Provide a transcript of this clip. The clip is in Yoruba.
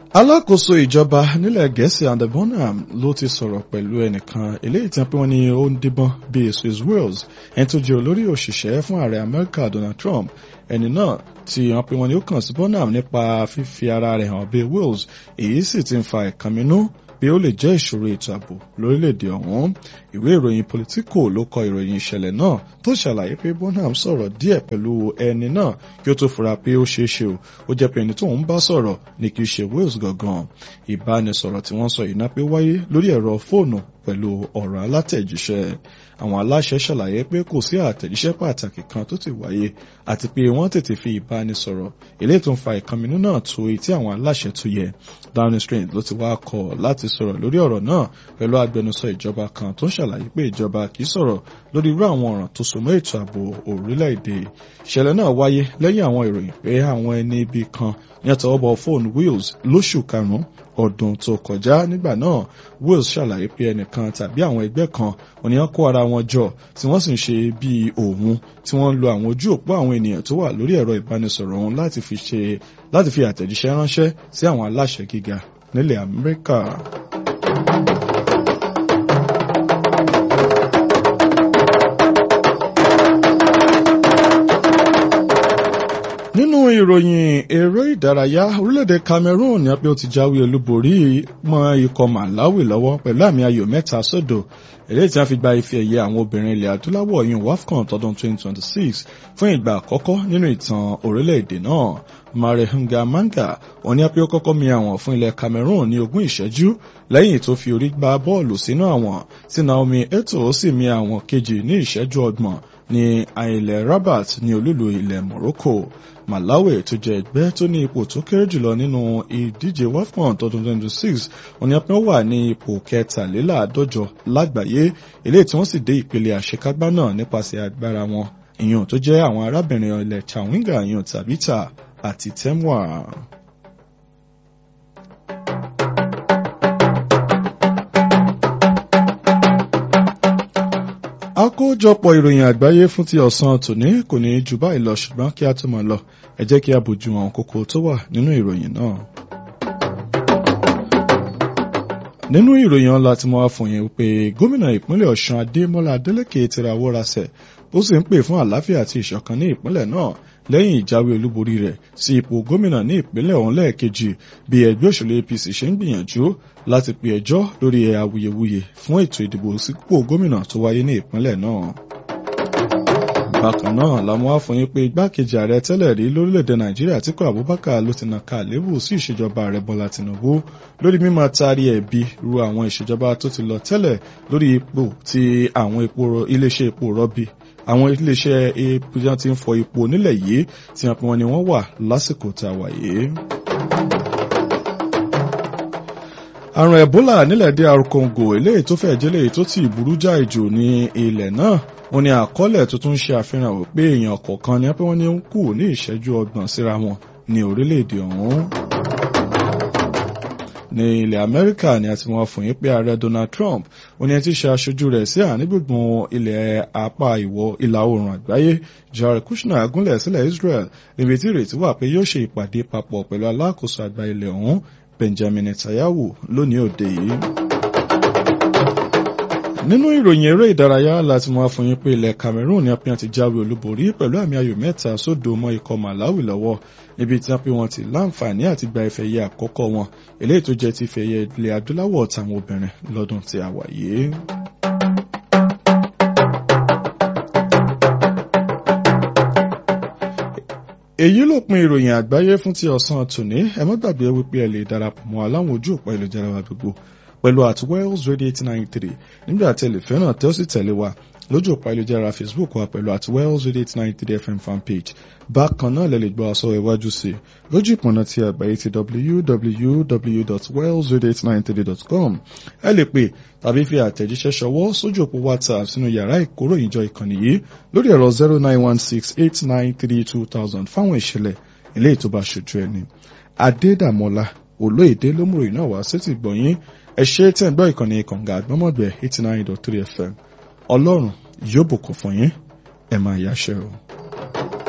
alákòóso ìjọba nílẹ̀ gẹ̀ẹ́sì Andy Bonham ló ti sọ̀rọ̀ pẹ̀lú ẹnìkan eléyìí tí wọ́n ní ó ń díbọ́n bíi Swiss Wales ẹni tó jẹ́ olórí òṣìṣẹ́ fún ààrẹ Amẹ́ríkà Donald Trump ẹni náà tí wọ́n pe wọn ni ó kàn sí Bonham nípa fífi ara rẹ̀ hàn bíi Wales èyí sì ti ń fa ìkànnínú bí ó lè jẹ́ ìṣòro ètò ààbò lórílẹ̀‐èdè ọ̀hún ìwé ìròyìn Politico ló kọ ìròyìn ìṣẹ̀lẹ̀ náà tó ṣàlàyé pé Bonham sọ̀rọ̀ díẹ̀ pẹ̀lú ẹni náà kí ó tó fura pé ó ṣeé ṣe o ó jẹ́ pé ẹni tó ń bá sọ̀rọ̀ ni kì í ṣe Wales gangan ìbánisọ̀rọ̀ tí wọ́n sọ yìí náà pé wáyé lórí ẹ̀rọ fóònù pẹ̀lú ọ̀rọ̀ alátẹ̀jíṣẹ́ àwọn aláṣẹ ṣàlàyé pé kò sí àtẹ̀jíṣẹ́ pàtàkì kan tó ti wáyé àti pé wọ́n tètè fi ìbánisọ̀rọ̀ eléyìí tó ń fa ìkànnì náà tó etí àwọn aláṣẹ tó yẹ Downing Street ló ti wá kọ̀ láti sọ̀rọ̀ lórí ọ̀rọ̀ náà pẹ̀lú agbẹnusọ ìjọba kan tó ń ṣàlàyé pé ìjọba kì í sọ̀rọ̀ lórí irú àwọn ọ̀ràn tó so mọ́ ètò ààbò orílẹ̀-èdè ìṣẹ̀lẹ̀ náà wáyé lẹ́yìn àwọn ìròyìn pé àwọn ẹni ibi kan ní àtọwọ́bọ̀ fóònù Wales lóṣù karùn-ún ọdún tó kọjá nígbà náà Wales ṣàlàyé pé ẹnìkan tàbí àwọn ẹgbẹ́ kan òní wọn kó ara wọn jọ tí wọ́n sì ń ṣe bíi òun tí wọ́n ń lo àwọn ojú òpó àwọn ènìyàn tó wà lórí ẹ̀rọ ìbánisọ̀rọ̀ ọ̀hún láti fi ṣe láti fi àtẹ̀jíṣẹ́ ránṣẹ́ sí àwọn aláṣẹ gíga nílẹ̀ Amẹ́ríkà. nínú ìròyìn eré ìdárayá orílẹ̀-èdè Cameroon ní apẹ́ ó ti jáwé olúborí mọ́ ikọ̀ Malawi lọ́wọ́ pẹ̀lú àmì ayò mẹ́ta sódò èlé tí wọ́n fi gba ife ẹ̀yẹ àwọn obìnrin ilẹ̀ adúláwọ̀ yìí WAFCON tọdún 2026 fún ìgbà àkọ́kọ́ nínú ìtàn orílẹ̀-èdè náà Marehunga Manga òní apẹ́ ó kọ́kọ́ mi àwọn fún ilẹ̀ Cameroon ní ogún ìṣẹ́jú lẹ́yìn tó fi orí gbá bọ́ọ̀lù sínú àwọn tí Naomi Eto sì mi àwọn kejì ní ìṣẹ́jú ọgbọ̀n ní ilẹ̀ Rabat ní olúlu ilẹ̀ Morocco Malawi tó jẹ́ ẹgbẹ́ tó ní ipò tó kéré jùlọ nínú ìdíje WAFCON tọdún 2026 òní apẹ́ wà ní ipò kẹtàléláàádọ́jọ lágbàáyé eléyìí tí wọ́n sì dé ìpele àṣekágbá náà nípasẹ̀ agbára wọn ìyàn tó jẹ́ àwọn arábìnrin ilẹ̀ Chawinga ìyàn Tabita àti Temwa. àkójọpọ̀ ìròyìn àgbáyé fún ti ọ̀sán tòní kò ní jù báyìí lọ ṣùgbọ́n kí a tó máa lọ ẹ jẹ́ kí a bójú àwọn kókó tó wà nínú ìròyìn náà. nínú ìròyìn ọ̀la tí mo wá fún yín pé gómìnà ìpínlẹ̀ Ọ̀ṣun Adémọ́lá Adélékè ti rawọ́ rasẹ̀ ó sì ń pè fún àlàáfíà àti ìṣọ̀kan ní ìpínlẹ̀ náà lẹ́yìn ìjáwé olúborí rẹ̀ sí ipò gómìnà ní ìpínlẹ̀ ọ̀hún lẹ́ẹ̀kejì bí ẹgbẹ́ òṣèlú APC ṣe ń gbìyànjú láti pe ẹjọ́ lórí awuyewuye fún ètò ìdìbò sípò gómìnà tó wáyé ní ìpínlẹ̀ náà. bákan náà làwọn wá fún yín pé igbákejì ààrẹ tẹ́lẹ̀ rí lórílẹ̀‐èdè nàìjíríà Àtíkù Abubakar ló ti nàka àléébù sí ìṣèjọba ààrẹ Bọ́lá Tinubu lórí mímọ taari ẹ̀bi ru àwọn ìṣèjọba tó ti lọ tẹ́lẹ̀ lórí ipò tí àwọn iléeṣẹ́ epo rọ̀bì àwọn iléeṣẹ́ epo tí wọ́n ti ń fọ epo nílẹ̀ yìí tí wọ́n pe wọn ni wọ́n wà lásìkò tá a wà yìí. àrùn Ebola nílẹ̀ DR Congo eléyìí tó fẹ́ jẹ́lẹ̀ tó ti burú jáì jù ní ilẹ̀ náà wọ́n ní àkọọ́lẹ̀ tó tún ṣe àfihàn wípé èèyàn kọ̀ọ̀kan ni wọ́n ní ń kú ní ìṣẹ́jú ọgbọ̀n síra wọn ní orílẹ̀-èdè ọ̀hún ní ilẹ̀ amẹ́ríkà ni a ti wọ́n fún yín pé ààrẹ donald trump ó ní ẹ ti ṣe aṣojú rẹ̀ sí àárín gbùngbùn ilẹ̀ apá ìwọ̀ ìlà oòrùn àgbáyé jared kushner gúnlẹ̀ sílẹ̀ israel níbi tí ìrètí wà pé yóò ṣe ìpàdé papọ̀ pẹ̀lú alákòóso àgbà ilẹ̀ ọ̀hún benjamin netanyahu lónìí òde yìí nínú ìròyìn eré ìdárayá láti mọ àfọyín pé ilẹ̀ Cameroon ní apẹ́yàn ti jáwé olúborí pẹ̀lú àmì ayò mẹ́ta sódò mọ́ ikọ̀ Malawi lọ́wọ́ níbi tí wọ́n pé wọ́n ti láǹfààní àti gba ife ẹ̀yẹ àkọ́kọ́ wọn eléyìí tó jẹ́ ti ife ẹ̀yẹ ilẹ̀ adúláwọ̀ táwọn obìnrin lọ́dún tí a wà yìí. èyí ló pin ìròyìn àgbáyé fún ti ọ̀sán tòní ẹ má gbàgbé wípé ẹ lè darapọ̀ mọ́ aláwọn ojú òpó ìlújára wa gbogbo pẹ̀lú at Wells Radio eight nine three nígbà tí ẹ lè fẹ́ràn tẹ́ ó sì tẹ̀lé wa lójú òpó ayélujára Facebook wa pẹ̀lú at Wells Radio eight nine three FM fanpage bákan náà lẹ lè gbọ́ aṣọ iwájú sí lójú ìpọ̀nà ti àgbáyé ti www.wellsradio893.com ẹ lè pè tàbí fi àtẹ̀jíṣẹ́ ṣọwọ́ sójú òpó WhatsApp sínú yàrá ìkóròyìnjọ ìkànnì yìí lórí ẹ̀rọ zero nine one six eight nine three two thousand fáwọn ìṣẹ̀lẹ̀ eléyìí tó bá ṣojú ẹni Adédàmọ́lá olóyèdè lómùròyìn náà wá sétí gbọ̀nyìn ẹ ṣe tẹ́ ń gbọ́ ìkànnì kànga àgbọ́mọ̀gbẹ́ eighty nine dot three fm ọlọ́run yóò bùkún fún yín ẹ máa yáṣẹ́ o.